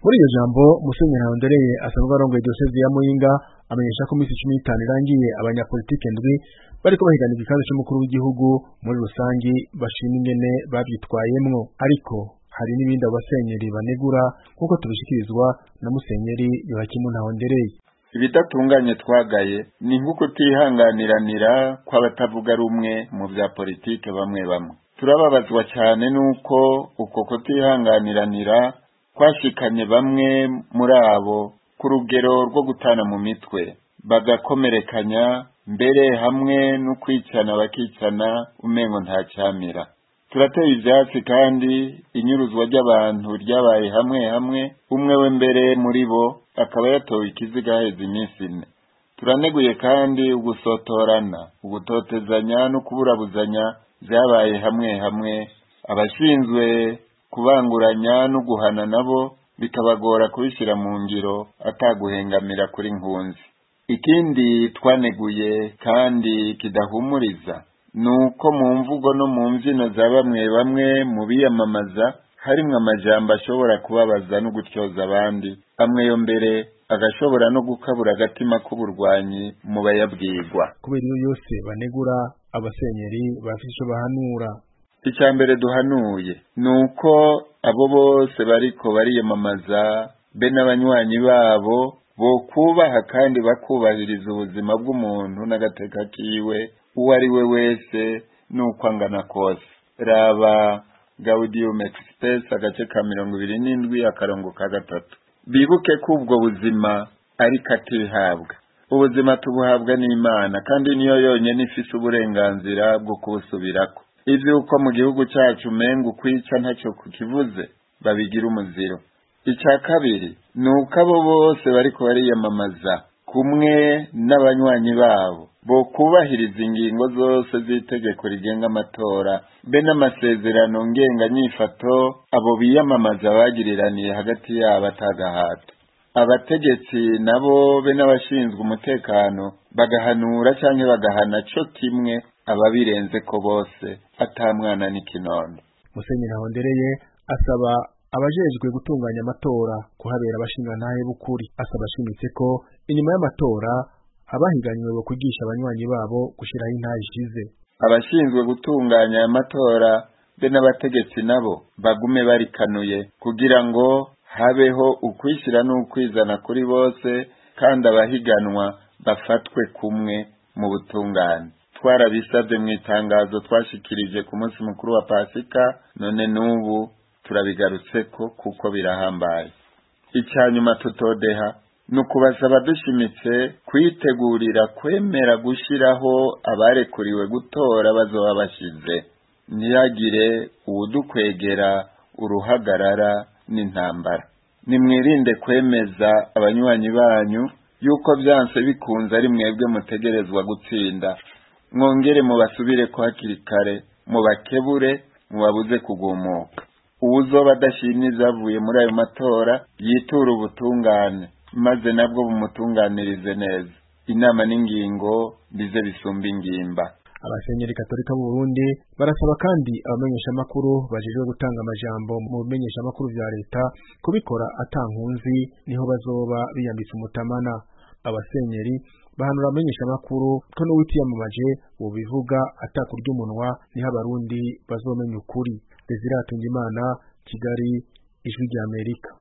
muri iryo jambo musenyeri Ndereye asanzwe arongoye diyoseze ya Muyinga amenyesha ko iminsi cumi n'itanu irangiye abanyapolitike ndwi bariko bahiganirwa ikibazo c'umukuru w'igihugu muri rusangi bashima ingene bavyitwayemwo ariko hari n'ibindi abo basenyeri banegura nk'uko tubishikirizwa na musenyeri Yohakimu Ntahondereye ibidatunganye twagaye ni nko kutihanganiranira kw'abatavuga rumwe mu vya politike bamwe bamwe turababazwa cyane nuko uko kutihanganiranira kwashikanye bamwe muri abo ku rugero rwo gutana mu mitwe bagakomerekanya mbere hamwe no kwicana bakicana umengo nta cyamira turateye ivyatsi kandi inyuruzwa ry'abantu ryabaye hamwe hamwe umwe we mbere muri bo akaba yatowe ikiziga haheze iminsi ine turaneguye kandi ugusotorana ugutotezanya no kuburabuzanya vyabaye hamwe hamwe abashinzwe kubanguranya no guhana nabo bikabagora kubishyira mu ngiro ataguhengamira kuri nkunzi ikindi twaneguye kandi kidahumuriza ni uko mu mvugo no mu mbyino za bamwe bamwe mu biyamamaza harimwo amajambo ashobora kubabaza no gutyoza abandi amwe yo mbere agashobora no gukabura agatima k'uburwanyi mu bayabwirwa kubera iyo yose banegura abasenyeri bafite ico bahanura icya mbere duhanuye ni uko abo bose bariko bariyamamaza be n'abanywanyi babo bokubaha kandi bakubahiriza ubuzima bw'umuntu n'agateka kiwe uwo ari we wese n'uko angana kose raba gaudium express agace ka mirongo ibiri n'indwi akarongo ka gatatu bibuke ko ubwo buzima ariko atihabwa ubuzima tubuhabwa n'imana kandi niyo yonyine ifise uburenganzira bwo kubusubirako ivy'uko mu gihugu cacu umenga ukwica ntacyo kukivuze babigira umuziro icya kabiri ni uko abo bose bariko bariyamamaza kumwe n'abanywanyi babo bo kubahiriza ingingo zose z'itegeko rigenga amatora be n'amasezerano ngenganyifato abo biyamamaza bagiriraniye hagati yabo atagahato abategetsi nabo be n'abashinzwe umutekano bagahanura canke bagahana co kimwe ababirenze ko bose ata mwana n'ikinono musenyeri Ntahondereye asaba abajejwe gutunganya amatora kuhabera abashingantahe b'ukuri asaba ashimitse ko inyuma y'amatora abahiganywe bo kwigisha abanywanyi babo gushiraho intahe ishize abashinzwe gutunganya aya matora be n'abategetsi nabo bagume barikanuye kugira ngo habeho ukwishyira n'ukwizana kuri bose kandi abahiganwa bafatwe kumwe mu butungane twarabisabye mu itangazo twashikirije ku munsi mukuru wa pasika none n'ubu turabigarutseko kuko birahambaye icya nyuma tutodeha ni ukubasaba dushimitse kwitegurira kwemera gushyiraho abarekuriwe gutora bazoba bashize ntihagire uwudukwegera uruhagarara n'intambara nimwirinde kwemeza abanywanyi banyu yuko byanse bikunze ari mwebwe mutegerezwa gutsinda mwongere mubasubire ko hakiri kare mubakebure mubabuze kugumuka uwuzoba adashimye izavuye muri ayo matora yitura ubutungane maze nabwo bumutunganirize neza inama n'ingingo bize bisumba ingimba abasenyeri katolika b'u Burundi barasaba kandi abamenyeshamakuru bajejwe gutanga amajambo mu bimenyeshamakuru vya leta kubikora atankunzi niho bazoba biyambitse umutamana abasenyeri bahanura abamenyeshamakuru ko n'uwitiyamamaje wobivuga atakurya umunwa niho abarundi bazomenya ukuri Desire Hatungimana Kigali Ijwi ry'Amerika